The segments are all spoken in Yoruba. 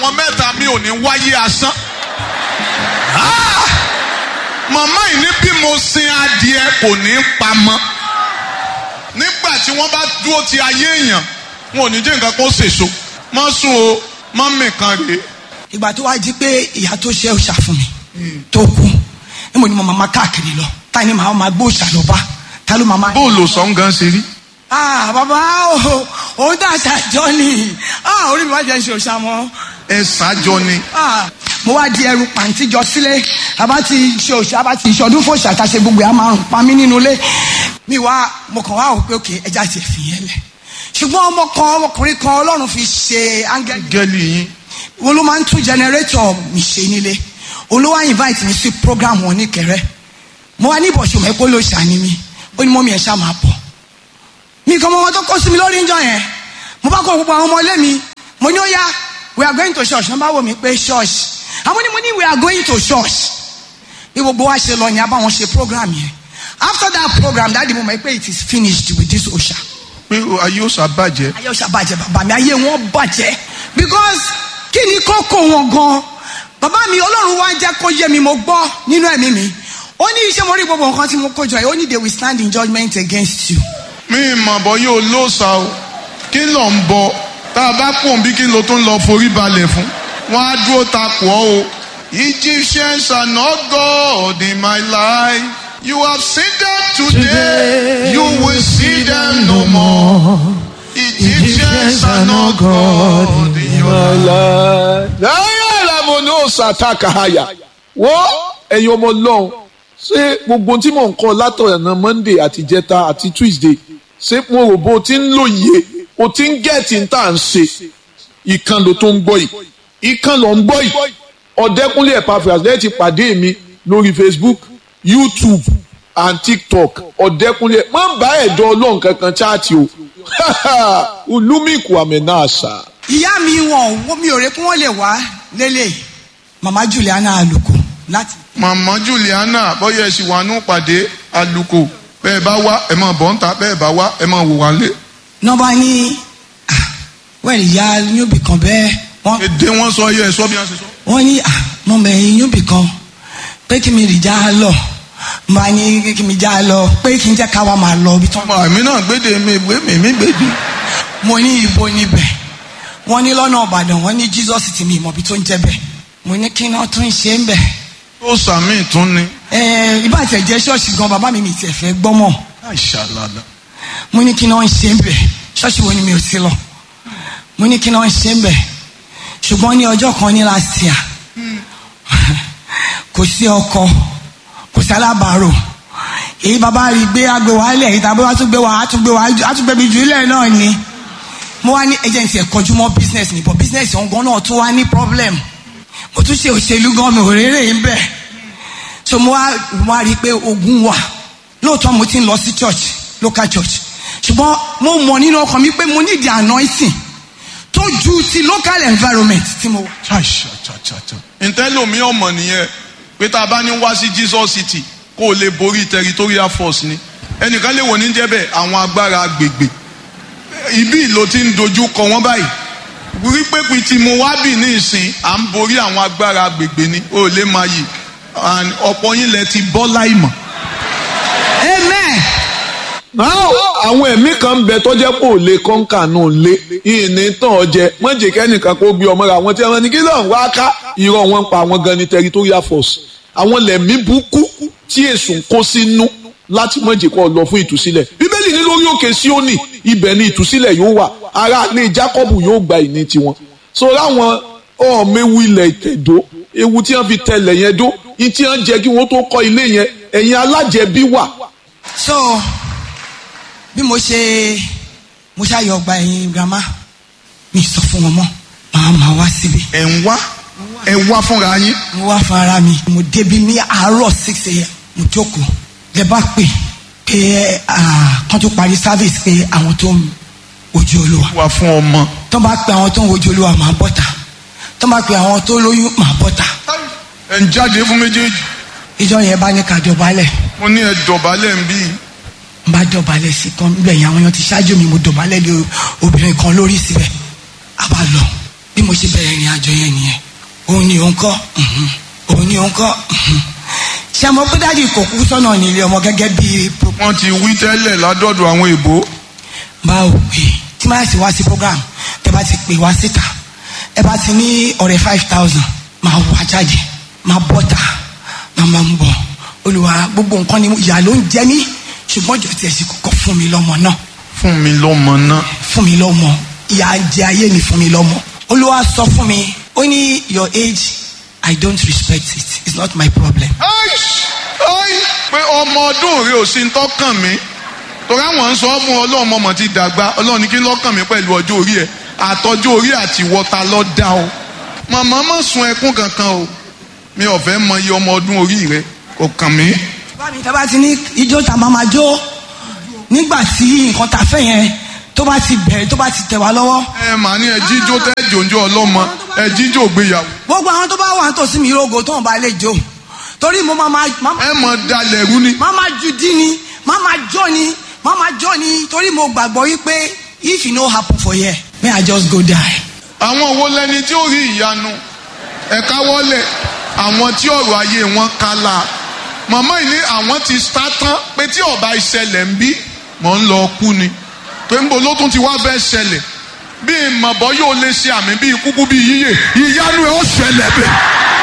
wọn mẹ́ta mi ò ní wáyé asán. Ah! màmá yìí ní bí mo sin adìẹ kò ní pamọ́ nígbà tí wọ́n bá dúró ti ayé èèyàn wọn ò ní jẹ́ nǹkan kó sèso má sùn o má mìkan rèé. ìgbà tó wá jí pé ìyá tó ṣe òòṣà fún mi tó kú níbo ni mo máa káàkiri lọ ta ni màá máa gbé òòṣà lọ bá ta ló máa máa. bóòlù sọ̀n gan ṣe rí. ah bàbá o òun dà ṣàjọ ni ah orí mi wá jẹ́ ṣe òòṣà mọ́ ẹ ṣáájọ ni. ah mo wá di ẹrù pàǹtí jọ sílé àbá ti ṣe òòṣà àbá ti ṣọdún fòṣà àtàṣe gbogbo ẹ̀ á máa rùn pa mí nínú ilé mi wá mo kàn wá wò pé òkè ẹja ti fi yẹn lẹ̀ ṣùgbọ́n ọmọ kan ọmọkùnrin kan ọlọ́run fi ṣe áńgẹ́lì gẹ́lì yín. wọn ló máa ń tún jẹnẹrétọ̀ mi ṣe nílé olówó invite mi sí program wọn ní kẹrẹ mo wá ní ìbọ̀sùn mẹ́kó ló ṣàní mi ó ní mọ́mí ẹ̀ ṣá máa bọ̀ mi kan mọ wọn tó kó sí mi lórí ń jọ yẹn mo bá kó gbogbo àwọn ọmọ ilé mi mo ní ó yá we are going to church wọ́n bá wò mí pé church àwọn ni mo ní we are going to church bí gbogbo wa ṣe lọ yẹn a bá wọn ṣe program yẹn after that program dáàdi mo mọ̀ pé it is finished with this osha pé ayé ó ṣàbàjẹ́. ayé ọ̀sà bàjẹ́ bàbá mi ayé wọn bàjẹ́ because kí ni kókó wọn gan bàbá mi ọlọ́run wá jẹ́ kó yé mi mo gbọ́ nínú ẹ̀mí mi ó ní iṣẹ́ mo rí gbogbo nǹkan tí mo kó jọ yìí ó ní they will stand in judgment against you. mi mọ̀ bọ́ yóò lóòsà o kí ló ń bọ tá a bá pọ̀ bí kí ló tún lọ forí balẹ̀ fún wọn á dúró takò ọ́ o. Egyptians are not God in my life. You have seen them today, you will see them no more. Egyptians are not God in your life. láyé làwọn ní òòsà àtàkàhàyà wọ́n ẹ̀yin ọmọ ọlọ́run ṣé gbogbo tí mò ń kọ́ látọ̀nà monday àti jẹta àti tuesday ṣé mo rò bó o ti ń lòye o ti ń gẹ̀ẹ́tì ń tà ń ṣe ìkan ló tó ń gbọ́ yìí ìkan ló ń gbọ́ yìí ọ̀dẹ́kúnlé Epaphras lẹ́yìn ti pàdé mi lórí facebook youtube and tiktok ọ̀dẹ́kúnlé má bá ẹ̀dọ́ ọlọ́run kankan chaati o olúmíkù àmẹ́nà àṣà. ìyá mi wọn ò mi ò rè kí wọ́n lè wá lélẹ̀ mama Juliana Aluko láti. Màmá Juliana bọ́yá ẹ̀sìn wà nù pàdé àlùkò bẹ́ẹ̀ bá wá ẹ̀ máa bọ̀ ń ta bẹ́ẹ̀ bá wá ẹ̀ máa wò wá lé. nọ́ba ní ah, wẹ́ẹ̀lì ìyá yóòbí kan bẹ́ẹ̀ wọ́n Èdè wọn sọ yẹ ẹ̀ sọ bí wọ́n ṣe sọ. wọ́n ní ah, mo mẹ̀yìn yóòbí kan pé kí mi rì já lọ mo bá ní kí mi já lọ pé kí n jẹ́ ká wá máa lọ ibi tán. ọmọ àmì náà gbéde mi ìwé mi mi gbèdé. mo ní ibo níbẹ̀ wọ́n ní lọ́nà Ìbàdàn wọ́n ní Jesus ti mi ìmọ̀bi tó ń jẹ́ bẹ̀ mo ní kí náà tún ṣe ń bẹ̀. ó sàmì tún ni. ẹ ibà tẹ̀ jẹ́ ṣọ́ọ̀ṣì gan bàbá mi mi tiẹ̀ fẹ́ gbọ́mọ̀ àìṣàlàlà. mo ní kí náà ṣe ń bẹ̀ ṣọ́ọ̀ṣì wo ni mi ò ti lọ mo ní kí náà ṣe ń bẹ̀ ṣùgbọ́n ní ọjọ́ kan ní last year kò sí ọkọ kò sí alábàárò èyí bàbá rí gbé agbè wá lẹ̀ èyí tàbí wàá tún gbé wá á tún gbé wá á tún gbé mi jù lẹ̀ náà ni mo wá ní agency ẹ̀ kọjú mọ́ business ni but business ọ̀ngàn náà tún wá ní problem mo tún ṣe òṣèlú gan mi ò rérè ń bẹ̀ so mo wá mo wá rí i pé ogun wà lóòótọ́ mo ti ń lọ sí church local church ṣùgbọ́n mo mọ̀ nínú ọkàn mi pé mo need the anointing tó ju ti local environment tí mo wà. ṣàṣàṣàṣà. ntẹ́lómi ọmọ nìyẹn pé tá a bá ní wá sí Jesus City kó o lè borí territorial force ni ẹnìkan lè wò ní jẹ́bẹ̀ àwọn agbára agbègbè ibi ló ti ń dojú kọ wọ́n báyìí wípé pé tí mo wá bì ní ìsìn à ń borí àwọn agbára agbègbè ni ó lè máa yìí and ọ̀pọ̀ yín lẹ ti bọ́ láìmọ̀. amen. Now, àwọn ẹ̀mí kan bẹ tó jẹ́ pé ò lè kọ́ńkà náà lé ìní tán ọjẹ́ mọ̀jẹ̀ kẹ́nìkan kó gbé ọmọ rẹ̀ àwọn tí wọ́n ní kí lóun wá ká irọ́ wọn ń pa àwọn gan ní territorial force àwọn lẹ̀mí burúkú tí èsùn ń kó sínú láti mọ̀jẹ̀ kó lọ fún ìtúsílẹ̀ bíbélì ní lórí òkè Síónì ibẹ̀ ni ìtúsílẹ̀ yóò wà ará ilé Jákọ́bù yóò gba ìní tiwọn so láwọn ọ̀ọ́mẹ́wù ilẹ̀ ìtẹ̀dó ewu tí wọ́n fi tẹlẹ̀ yẹn dó ní tí wọ́n jẹ́ kí wọ́n tó kọ́ ilé yẹn ẹ̀yin alájẹbí wà so bí mo ṣe mo ṣàyọ ọgbà ẹ̀yìn grandma mi sọ fún wọn mọ́ màá máa wá síbi ẹ̀ ń wá ẹ̀ wá fúnra yín. mo wá fún ara mi mo débi ní àárọ̀ six a.m. mo jókòó lẹ bá pè pé ah, kán tó parí service pé àwọn tó ń wojú olúwa wá fún ọmọ. tó bá pe àwọn tó ń wojú olúwa màá bọ́ta tó bá pe àwọn tó lóyún màá bọ́ta ẹ̀ ń jáde fún méjèèjì. ìjọ yẹn bá ní ká dọ̀bálẹ̀ mo ní ẹ dọ̀bálẹ̀ ń bí i. n bá dọ̀bálẹ̀ sí kan níbẹ̀ yẹn àwọn èèyàn ti ṣáájú mi mo dọ̀bálẹ̀ lé obìnrin kan lórí síbẹ̀ a bá lọ bí bí mo ṣe bẹ̀rẹ̀ ìrìn àjò yẹn nìyẹn òun ni òun kọ́ mhm. òun ni òun kọ́ mhm. ṣé mo pé dáàdi kò kú sọ́nà nílé ọmọ gẹ́gẹ́ bí pro- wọ́n ti wí tẹ́lẹ̀ ládọ́dọ̀ àwọn èbó báwo pé tí máa sì wá sí program tẹ bá ti pè wá síta ẹ bá ti ní ọ̀rẹ́ five thousand máa wá jáde máa bọ́ta máa máa ń bọ̀ olùwà gbogbo nǹkan ni ìyá ló ń jẹ mí ṣùgbọ́n jọ tiẹ̀ sì kọ́kọ́ fún mi lọ́mọ náà fún mi lọ́mọ náà fún mi lọ́mọ ìyá ń jẹ ayé mi fún mi lọ́mọ olúwa sọ fún mi ó ní your age i don't respect it it's not my problem. Aish! Ai! pé ọmọ ọdún rẹ ò sí ń tọ́kàn mi torí àwọn ń sọ fún ọlọ́run ọmọ ti dàgbà ọlọ́run ní kí lọ́kàn mi pẹ̀lú ọjọ́ orí ẹ̀ àtọ́jú orí àti wọ́ta lọ́ dá o màmá má sun ẹkún kankan o mi ò fẹ́ mọ iye ọmọ ọdún orí rẹ kò kàn mí. bá mi tá bá ti ní ijó ta máa ma jó nígbà tí nǹkan ta fẹ́ yẹn tó bá ti bẹ̀rẹ̀ tó bá ti tẹ̀ wá lọ́wọ́ ẹ màá ní ẹ jíjó tẹ́ jòjó ọlọ́mọ ẹ jíjó gbéyàwó gbogbo àwọn tó bá wà nítòsí mi rogo tó ń bá lè jó torí mo máa ma máa ma- ẹ mọ̀ dalẹ̀ rú ni. máa ma ju dí ni máa ma jó ni máa ma jó ni torí mo gbàgbọ́ wípé if e no happen for here may i just go die. àwọn wo lẹni tí ó rí ìyanu ẹ̀ka wọlé àwọn tí ọ̀rọ̀ ayé wọn kálá màmá yìí ní àwọn ti sá tán pé tí ọba ìṣẹ̀lẹ̀ ń bí mọ̀ ń lọ kú ni pé ń bo ló tún ti wá fẹ́ ṣẹlẹ̀ bí ìmọ̀bọ yóò lè ṣe àmì bíi kúkú bíi yíyè ìyanu ẹ̀ ó ṣẹlẹ̀ bẹ́ẹ̀.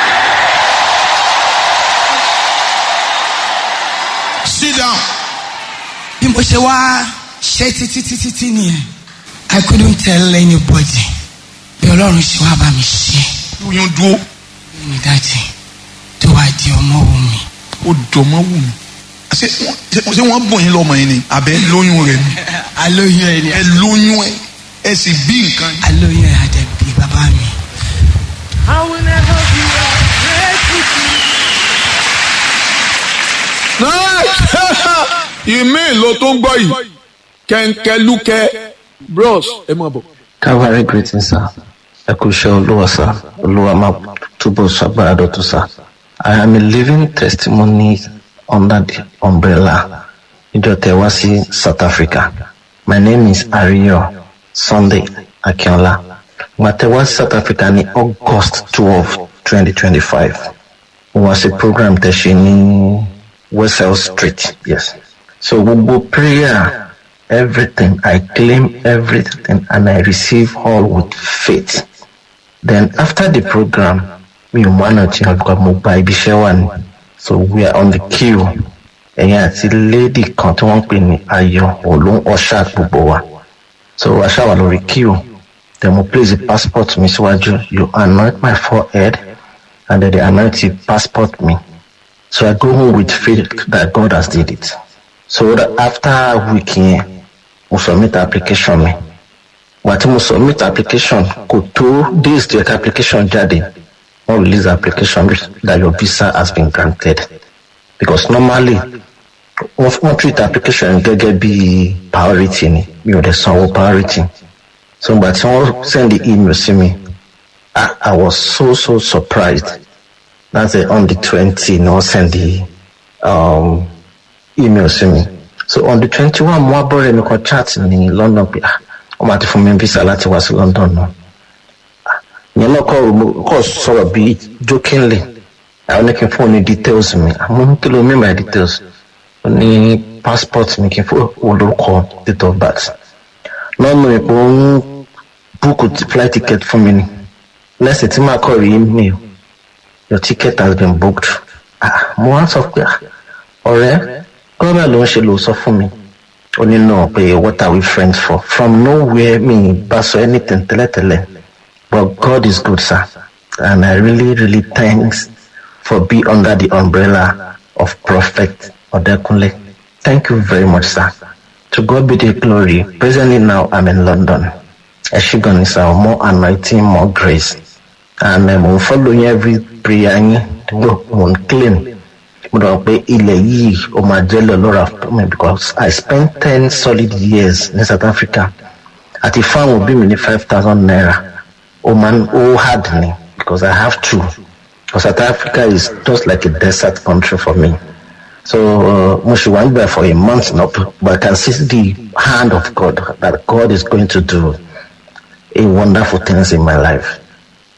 sit down. bí mo ṣe wá ṣe títí títí tí nìyẹn i couldn't tell anybody bí ọlọ́run ṣe wá bá mi ṣe oyún dúró ní dájì tó wá di ọmọ wù mí. ó dọ̀mọ́ wù mí. ṣé wọ́n ṣé wọ́n bọ̀ yín lọ́mọ yín ni àbẹ́ lóyún rẹ̀ ni. alóyún ẹ ni ẹ lóyún ẹ ẹ sì bí nǹkan yìí. alóyún ẹ àdẹ̀bí bàbá mi. I will never be ungrateful to you. ìmí ìlò tó ń gbọ́ yìí kẹ̀ǹkẹ̀lúkẹ́ bros ẹ máa bọ̀. Calvary greeting sir. Ẹ kú iṣẹ́ olúwa sir. Olúwa máa túbọ̀ ṣàgbára dọ̀tún sir. I am a living testimony under the umbrella. Ìjọ tẹ wá sí South Africa. My name is Ariyo Sunday Akínọlá. Ìgbà tẹ wá sí South Africa ní August twelve twenty twenty five. Mo wá sí program tẹ ṣe ní Westell Street. Yes. So gbogbo prayer everything. I claim everything and I receive all with faith. Then after the program, mi ò mọ àná tí wọn gba mo gba ibi iṣẹ́ wà ní. So we are on the queue. Ẹ̀yin àti lady kan tí wọ́n ń pè ní Ayọ̀ Olú Ọ̀ṣà gbogbo wa. So Aṣá wà lórí queue. Then mo place the passport mi síwájú. You anoint my forehead and then they anoint the passport me. So I go home with faith that God has did it. So that after a week yẹn, mo submit application mi. Wà tí mo submit application kò tó days to your application jáde. Wọ́n release the application that your visa has been granted. Because normally, wọ́n wọ́n treat application gẹ́gẹ́ bí priority ni. Mi ò dẹ̀ sanwó priority. So ìgbà tí wọ́n send the email sí mi, I, I was so so surprised. That's it, on the twenty, no send the um, email sí mi. So on the twenty one, mo wá bọ́ọ̀rẹ́ mi kan chat ní London pé ah, wọ́n máa ti fún mi visa láti wá sí London náà. Ah, Ìyẹn náà kọ́ mo kọ́ sọ̀rọ̀ bí jokingly. Àwọn ní kí n fún òun ní details mi. Àmọ́ ní kí ló mean by details? Ó ní passport mi kí n fún olórúkọ date of birth. Lọ́nà ìpò ń búùkù flight ticket fún mi ni. Lẹ́sìn tí màá kọ̀ rí email your ticket has been booked. Ah, mo wá sọ pé ah, ọ̀rẹ́ gọ́ọ̀mẹ̀ ló ń ṣe ló sọ fún mi. Ó ní náà pé what are we friends for? From nowhere mi bá sọ anything tẹ́lẹ̀tẹ́lẹ̀. But God is good sir and I really really thanks for being under the umbrella of Prophet Odekunle. Thank you very much sir. To God be the glory. Presently now I'm in London. Ẹ ṣé gan ni sir, more anointing, more grace. and uh, mo ń follow yín every prayer yín mo mo ń claim mo dọ̀ pé ilẹ̀ yìí ó máa jẹ́ lọ lọ́ra fún mi because I spent ten solid years ní South Africa àti fáwọn òbí mi ní five thousand naira ó máa ń ó hard ni because I have to because South Africa is just like a desert country for me so uh, mo ṣe wà nígbà for a month now but I can see the hand of God that God is going to do a wonderful things in my life.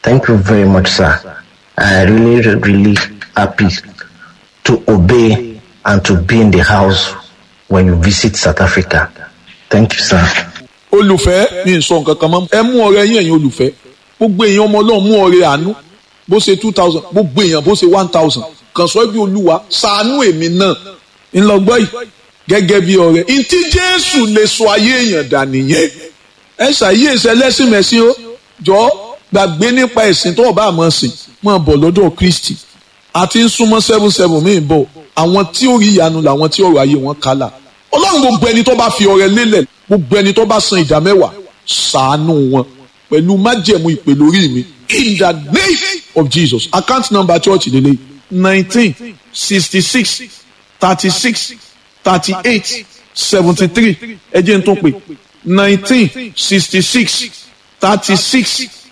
Thank you very much, sir. I really, really happy to obey and to be in the house when you visit South Africa. Thank you, sir. olùfẹ́ mi ń sọ nǹkan kan mọ́ ẹ mú ọrẹ yín ẹ̀yin olùfẹ́ gbogbo èèyàn ọmọ ọlọ́run mú ọrẹ àánú bó ṣe two thousand gbogbo èèyàn bó ṣe one thousand kàn sọ bí olúwa ṣàánú èmi náà ńlọgbọ́ yìí gẹ́gẹ́ bí ọrẹ ntí jésù lè sọ ayé èèyàn dà nìyẹn ẹ ṣàyè ẹsẹ lẹ́sìn mẹ́sìn ó jọ gbàgbé nípa ẹ̀sìn tó ọba àmọ́ sìn máa bọ̀ lọ́dọ̀ kristi àti ń súnmọ́ seven seven míì bọ̀ àwọn tí ó rí ìyanu làwọn tí ọ̀rọ̀ ayé wọn kálà ọlọ́run gbogbo ẹni tó bá fi ọrẹ lélẹ̀ gbogbo ẹni tó bá san ìdá mẹ́wàá ṣàánú wọn pẹ̀lú májẹ̀mú ìpè lórí mi in the name of jesus account number church lele nineteen sixty six thirty six thirty eight seventy three ẹ jẹ́ n tún pè nineteen sixty six thirty six